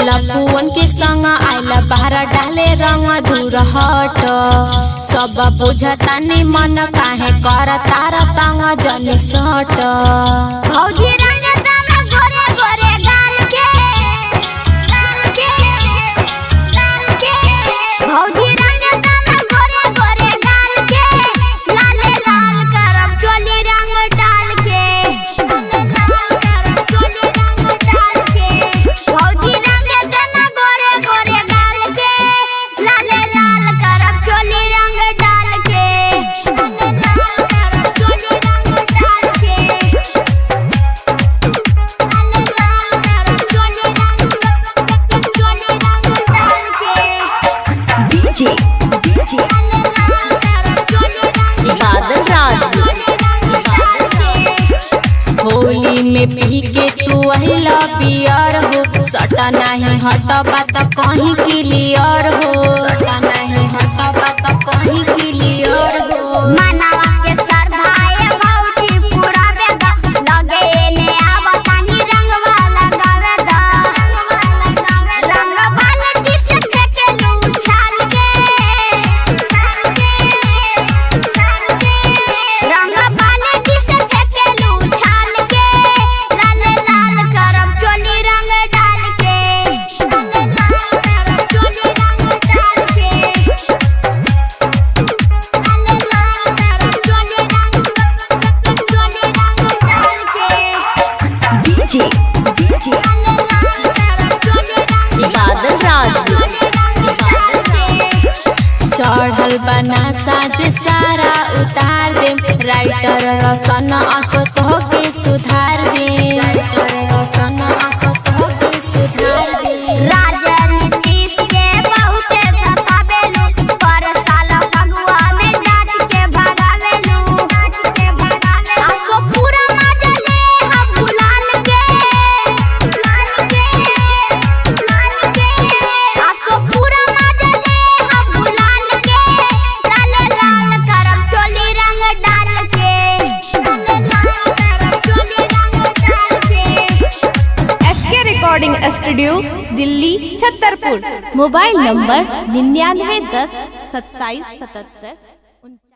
लफुअन के संग आइला बाहर डाले रंग दूर हट सब बुझतानी मन काहे कर तार तंग जनी सट भौजी रंग दाना गोरे गोरे गाल के गाल के गाल के भौजी रंग दाना गोरे गोरे गाल के लाल लाल करब चोली रंग डाल के लाल लाल करब चोली रंग डाल के भौजी रंग दाना गोरे गोरे गाल के लाल लाल करब चोली रंग डाल के लाल लाल करब चोली रंग डाल के DJ, DJ, बादल राज होली में पी के तू अहिला पियर हो सटा नहीं हटबा त कहीं क्लियर हो सटा नहीं हटबा त कहीं क्लियर हो मनावा के सर भाई भौजी पूरा बेदा लगे ने आवतानी रंगवा लगावे दा रंग बाल्टी से फेंके लू छाल के छाल के छाल के रंग बाल्टी से फेंके लू छाल के लाल लाल करब चोली रंग डाल के लाल लाल करब चोली रंग डाल के DJ, DJ, बादल राज चढ़ल बना साज सारा उतार दे राइटर रसन असत हो के सुधार दे राइटर रसन असत हो के सुधार दे राजनीतिस के बहुते सतावेलू पर साल फगुआ में डांट के भगावेलू डांट के भगावेलू आसो पूरा मजले हम गुलाल के गुलाल के गुलाल के आसो पूरा मजले हम गुलाल के लाल लाल करम चोली रंग डाल के लाल लाल करम चोली रंग डाल के SK recording studio Delhi Chhatarpur mobile number निन्यानवे दस सत्ताईस सतहत्तर